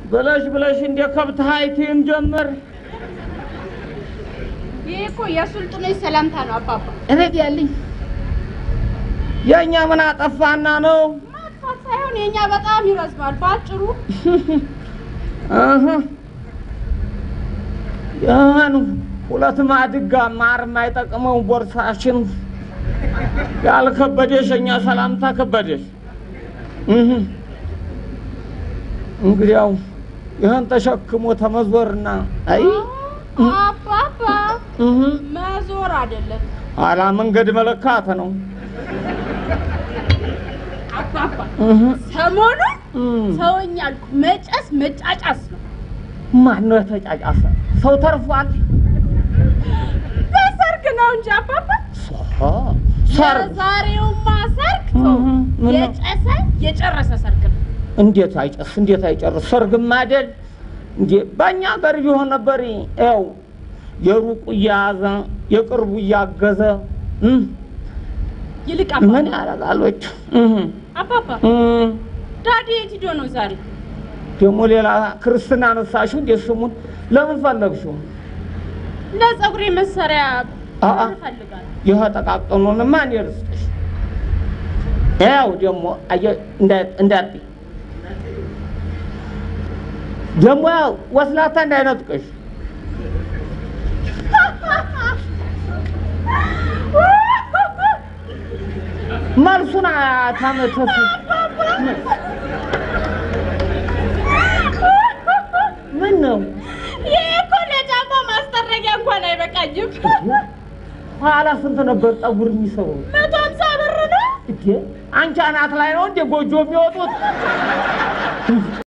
ብለሽ ብለሽ እንደ ከብት ሀይቲን ጀምር ይህ እኮ የሱልጡኖች ሰላምታ ነው አባባ። እቤት ያልኝ የእኛ ምን አጠፋና ነው? ማጥፋት ሳይሆን የእኛ በጣም ይረዝማል። በአጭሩ እህ ያን ሁለት ማድጋ ማር የማይጠቅመው ቦርሳሽን ያልከበደሽ የእኛ ሰላምታ ከበደሽ። እህ እንግዲያው ይህን ተሸክሞ ተመዞርና አይ አባባ እህ መዞር አይደለም ኋላ መንገድ መለካት ነው። አባባ እህ ሰሞኑን እም ሰውኛ አልኩ መጨስ መጫጫስ ነው። ማን ነው የተጫጫሰ? ሰው ተርፏል። በሰርግ ነው እንጂ አባባ ሰርግ የዛሬውማ ሰርግ እህ ተው፣ ምን ነው? የጨሰ የጨረሰ ሰርግ ነው። እንዴት አይጨስ እንዴት አይጨርስ? ሰርግም አይደል እንዴ? በእኛ ሀገር ቢሆን ነበር ያው የሩቁ እያያዘ የቅርቡ እያገዘ እም፣ ይልቅ ምን አባባ ያደርጋሎች? አባባ ዳዲ የት ሂዶ ነው ዛሬ? ደግሞ ሌላ ክርስትና ነሳሽው እንዴ? ስሙን ለምን ፈለግሽው? ለፀጉሬ መሰሪያ አ- አ- ብር እፈልጋለሁ። ይህ ጠቃቅኑንማ እኔ ልስጥሽ። ያው ደግሞ አየህ እንዳ- እንዳትዪ ደግሞ ያው ወስላታ እንዳይነጥቅሽ መልሱን አታመተፍ ምን ነው ይሄ እኮ ለጫማ ማስጠረጊያ እንኳን አይበቃኝም። ኋላ ስንት ነበር ጠጉር የሚሰሩ መቶ ሀምሳ ብር ነው። እንዴ አንቺ አናት ላይ ነው እንዴ ጎጆ የሚወጡት